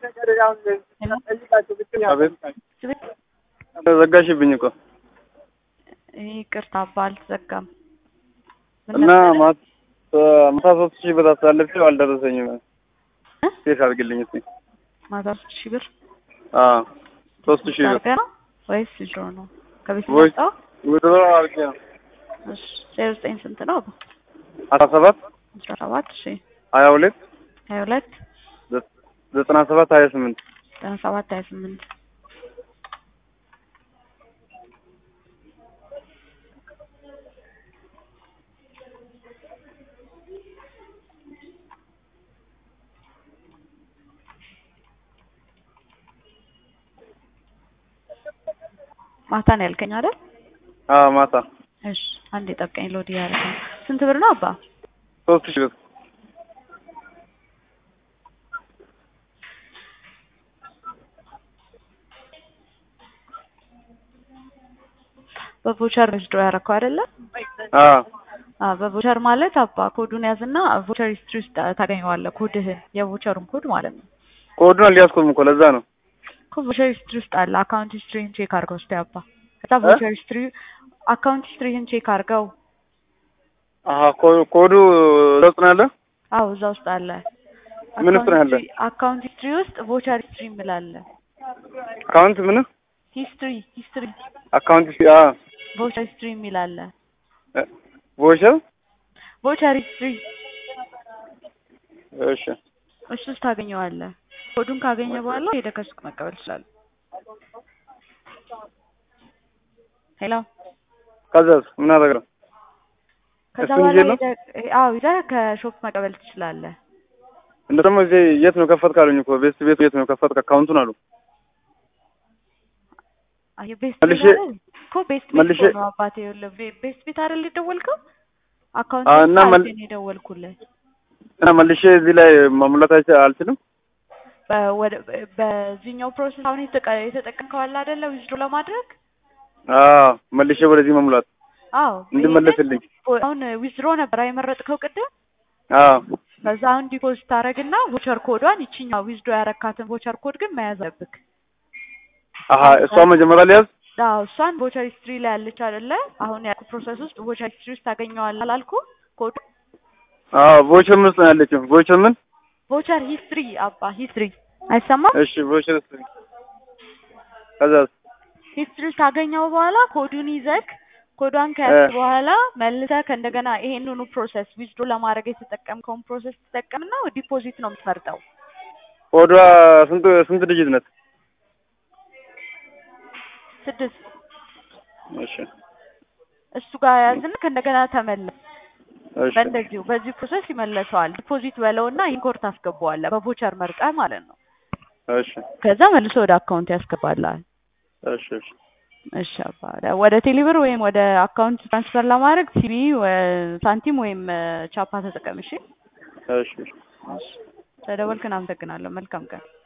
ዘጋሽብኝ እኮ ይቅርታ አባ አልተዘጋም። ምን እና መሰለህ? ማታ ሶስት ሺህ ብር አስተላልፌው አልደረሰኝም። ሴት አድርግልኝ እስኪ። ማታ ሶስት ሺህ ብር አዎ ሶስት ሺህ ብር አድርገህ ነው ወይስ ድሮ ነው ከቤት ወይ- የመጣው? ውድሮ አድርጌ ነው። እሺ ዜሮ ዘጠኝ ስንት ነው? አባ አስራ ሰባት አስራ ሰባት እሺ ሀያ ሁለት ሀያ ሁለት ዘጠና ሰባት ሀያ ስምንት ዘጠና ሰባት ሀያ ስምንት ማታ ነው ያልከኝ አይደል? አዎ ማታ እሺ አንዴ ጠብቀኝ። ሎድ እያደረገ ነው። ስንት ብር ነው አባ? ሶስት ሺህ ብር በቮቸር ወስዶ ያደረከው አይደለ? አዎ አዎ በቮቸር ማለት አባ ኮዱን ያዝና ቮቸር ሂስትሪ ውስጥ ታገኘዋለህ። ኮድህን የቮቸሩን ኮድ ማለት ነው። ኮዱን አልያዝኩም እኮ ለዛ ነው። እኮ ቮቸር ሂስትሪ ውስጥ አለ። አካውንት ሂስትሪን ቼክ አድርገው እስቲ አባ። ከዛ ቮቸር ሂስትሪ አካውንት ሂስትሪህን ቼክ አድርገው። አሀ ኮ- ኮዱ እዛ ውስጥ ነው ያለ። አዎ እዛ ውስጥ አለ። ምን ውስጥ ነው ያለ? አካውንት ሂስትሪ ውስጥ ቮቸር ሂስትሪ የሚላለ አካውንት ምን ሂስትሪ ሂስትሪ አካውንት ሲ አ ቮቸር ሂስትሪ የሚላለ ቮቸር ቮቸር ሂስትሪ እሺ እሱ ውስጥ ታገኘዋለህ። ኮዱን ካገኘ በኋላ ሄደህ ከሱቅ መቀበል ትችላለህ። ሄሎ ከዛስ ምን አደረግነው? ከዛ እሱን በኋላ ይዤ ነው? ሄደህ አዎ ይዘህ ከሾፕ መቀበል ትችላለህ። እንደ ደግሞ እዚህ የት ነው ከፈት ካሉኝ እኮ ቤት ቤት የት ነው ከፈት አካውንቱን አሉ። አይ ቤስት መልሼ- ቤት አይደል እኮ ቤስት ቤት መልሼ- እኮ ነው አባቴ። ይኸውልህ ቤ- ቤስት ቤት አይደል የደወልከው? አካውንት አዎ፣ ቤት እና መል- ነው የደወልኩልህ። እና መልሼ እዚህ ላይ መሙላት አይቻ- አልችልም። በ- ወደ- በ- በዚህኛው ፕሮሰስ አሁን የተጠቀ- የተጠቀምከው አለ አይደለ ዊዝድሮ ለማድረግ አዎ መልሼ ወደዚህ መሙላት አዎ እንድመለስልኝ። ይሄንን አሁን ዊዝድሮ ነበር የመረጥከው ቅድም አዎ ከዛ አሁን ዲፖዚት ታደርግና ቮቸር ኮዷን ይችኛው ዊዝዶ ያረካትን ቮቸር ኮድ ግን መያዝ አለብክ። አሀ እሷ መጀመሪያ ሊያዝ አዎ እሷን ቮቸር ሂስትሪ ላይ ያለች አይደለ? አሁን ያልኩ ፕሮሰስ ውስጥ ቮቸር ሂስትሪ ውስጥ ታገኘዋለህ አላልኩ? ኮድ አዎ ቮቸር ምን ውስጥ ነው ያለችው? ቮቸር ምን? ቮቸር ሂስትሪ አባ ሂስትሪ አይሰማም? እሺ ቮቸር ውስጥ ከዛስ ሂስትሪ ውስጥ ካገኘው በኋላ ኮዱን ይዘክ ኮዷን ከያዝክ እ። በኋላ መልሰህ ከእንደገና ይሄንኑ ፕሮሰስ ዊዝዶ ለማድረግ የተጠቀምከውን ፕሮሰስ ትጠቀምና ዲፖዚት ነው የምትመርጠው። ኮዷ ስንት ስንት ድጅት ነት? ስድስት እሺ እሱ ጋር ያዝና ከእንደገና ተመለስ። እሺ በእንደዚሁ በዚህ ፕሮሰስ ይመለሰዋል። ዲፖዚት በለውና ኢንኮርት ታስገባዋለህ በቮቸር መርጠህ ማለት ነው። እሺ ከዛ መልሶ ወደ አካውንት ያስገባልሃል። እሺ እሺ እሺ አባ ወደ ቴሌብር ወይም ወደ አካውንት ትራንስፈር ለማድረግ ሲቢ ሳንቲም ወይም ቻፓ ተጠቀም። እሺ እሺ እሺ ተደወልክን። አመሰግናለሁ። መልካም ቀን